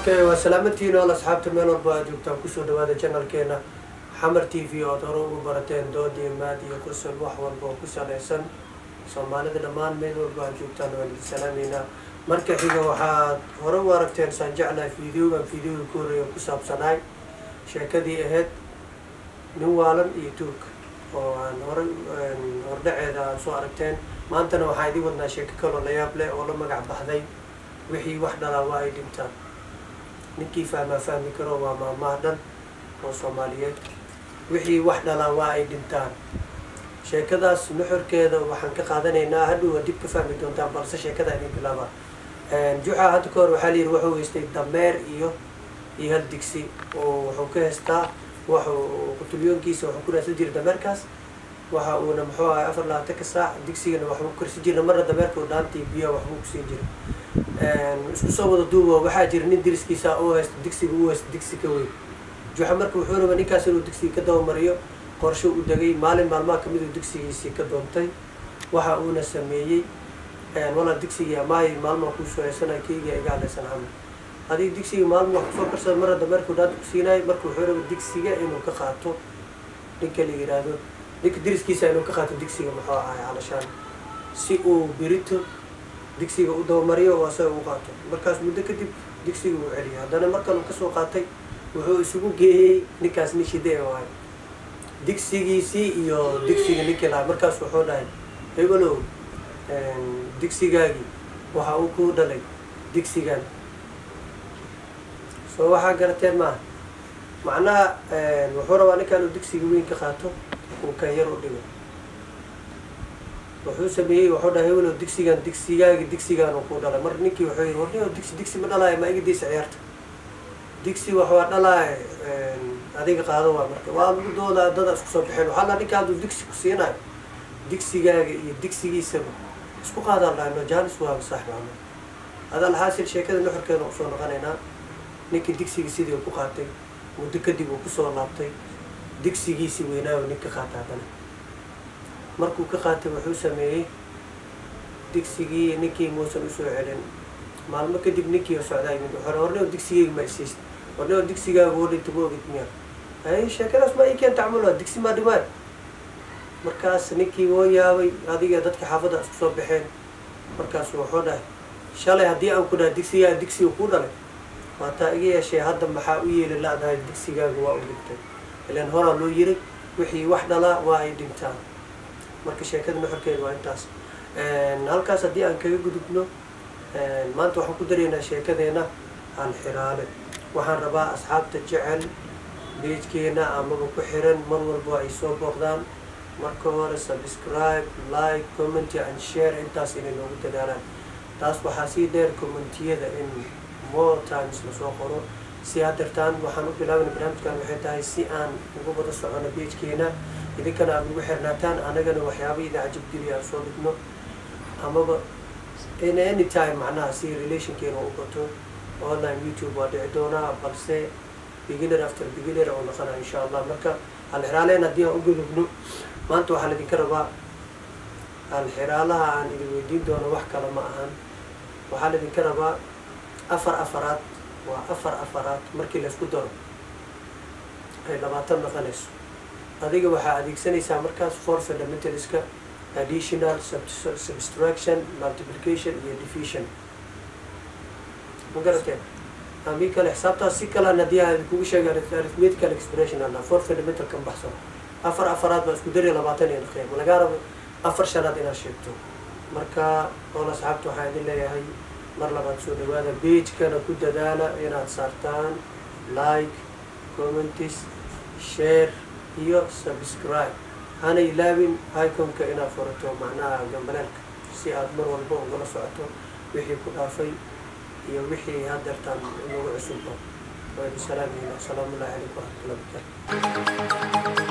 okay waa salaamantiin ool asxaabta meel walba aad joogtaan kusoo dhawaada janalkeena xamar t v ood hore ugu barateen dood iyo maad iyo qosol wax walba oo ku salaysan soomaalida dhammaan meel walba aad joogtaan waan idin salaameynaa marka xiga waxaad hore u aragteen saan jeclahay videogan videoga ku horreeya ku saabsanaay sheekadii ahayd nin waalan iyo tuurka oo aan hore hordhaceeda aad soo aragteen maantana waxaa idin wadnaa sheeko kaloo layaab leh oo la magac baxday wixii wax dhalaa waa ay dhintaan ninkii fahmaa fahmi karo waa maamaha dhan oo soomaaliyeed wixii wax dhalaa waa ay dhintaan sheekadaas nuxurkeeda waxaan ka qaadanaynaa hadhow waa dib ka fahmi doontaan balse sheekada idin bilaaba juxa hadda ka hor waxaa layidhi wuxuu haystay dameer iyo iyo hal digsi oo wuxuu ka haystaa waxuu qutulyoonkiisa wuxuu ku raadsan jiray dameerkaas waxa uuna muxuu ahay afar labaatanka saac digsigana waxbuu ku karsan jirna marna dameerka u dhaantii biyaha waxbuu kusiin jiray isku soo wada duuba waxaa jira nin diriskiisa u haysta digsiga u haysta digsi ka weyn juxa marka wuxuu raba ninkaas inuu digsiga ka dabamariyo qorsho u degay maalin maalmaha kamid uu digsigiisii ka doontay waxa uuna sameeyey walaa digsigii amaahi maalmaa kuusoo haysanay keyga iga hadlaysan camal adiga digsiga maalma wax kusoo karsada marna dameerku dhaanta kusiinayo marka wuxuu raba digsiga inuu ka qaato ninka la yiraahdo ninka diriskiisa inuu ka qaato digsiga muxuu ahay calashaan si uu birito digsiga u dabamariyo oo asaga u qaato markaas muddo kadib digsiga uu celiyay haddana markan uu kasoo qaatay wuxuu isugu geeyey ninkaas nin shide ahay digsigiisii iyo digsiga ninkii lahaa markaas wuxuu dhahay hebelow digsigaagii waxa uu ku dhalay digsigan soo waxaa garateen maaha macnaha wuxuu rabaa ninkaan uu digsiga weyn ka qaato uu kan yar u dhigo wuxuu sameeyey wuxuu dhahay hebelow digsigan digsigaagi digsigaan uu ku dhalay mar ninkii wuxuu yidhi warniyo digsi digsi ma dhalaayo ma igadiisa ciyaarta digsi wax waa dhalaay adiga qaado waa marka waa lagu doodaa dada isku soo baxeen waxaa laa ninka hadduu digsi ku siinayo digsigaaga iyo digsigiisaba isku qaadaan dhahno jaanis waa saaxbaano adaa laxaasil sheekada nuxurkeeda usoo noqonaynaa ninkii digsigii sidii ku qaatay muddo kadib uu kusoo laabtay digsigiisii weynaayo nin ka qaata haddana markuu ka qaatay wuxuu sameeyey digsigii ninkii muusan usoo celin maalmo kadib ninkii socdaa yimid wuxuu warneo digsigeyga ma isiist warneo digsigaaga oo dhinta ma ogid miya ay sheekadaas ma ii keenta camal waa digsi maa dhimaan markaas ninkii woo yaabay adiga dadka xaafadda isku soo baxeen markaasu wuxuu dhahay shalay haddii aan ku dhahay digsigaa digsiga ku dhalay waataa iga yeeshee hadda maxaa u yeeli la-dahay digsigaaga waa u dhintay ilaan horaa loo yiri wixii wax dhalaa waa ay dhintaan marka sheekada nuxurkeeda waa intaas halkaas haddii aan kaga gudubno maanta waxaan ku daraynaa sheekadeena alxiraale waxaan rabaa asxaabta jecel beejkeena amaba ku xiran mar walba ay soo booqdaan marka hore subscribe like comment and share intaas inay noogu dadaalaan taas waxaa sii dheer commentiyada in more times lasoo qoro si hadeertaan waxaan u bilaabana barnaamijkan waxay tahay si aan ugu wada socono beejkeena idinkana aad ugu xirnaataan anagana waxyaaba idin cajabgeliya aan soo dhigno amaba in any time macnaha si relationkeena u bato online youtube waa dhici doonaa balse beginner after beginner oo noqonaya insha allah marka alxiraaleen haddii aan u gudubno maanta waxaa laidinka rabaa alxiraalaha aan idin weydiin doono wax kale ma ahan waxaa laidinka rabaa afar afaraad waa afar afaraad markii laysku daro ay labaatan noqonayso adiga waxaa adeegsanaysaa markaas for fundamentalska additional subtraction multiplication iyo division ma garateen amii kale xisaabtaas si kalaan haddii aan idinkugu sheega arithmetical expression ana for fundamental kan baxsano afar afaraad baa isku dariya labaatan iyo naqeya ma lagaa rabo afar shanaad inaad sheegto marka ool asxaabta waxaa idin leeyahay mar labaad soo dhawaada beijkana ku dadaala inaad saartaan like commentis share iyo subscribe hana ilaabin iconka inaad furato macnaha gambaleelka si aad mar walba ugala socoto wixii ku dhaafay iyo wixii hadeertaan inagu cusubba waa idin salaameyna asalaamu ullahi calaykum waraxmatullahi barakaatu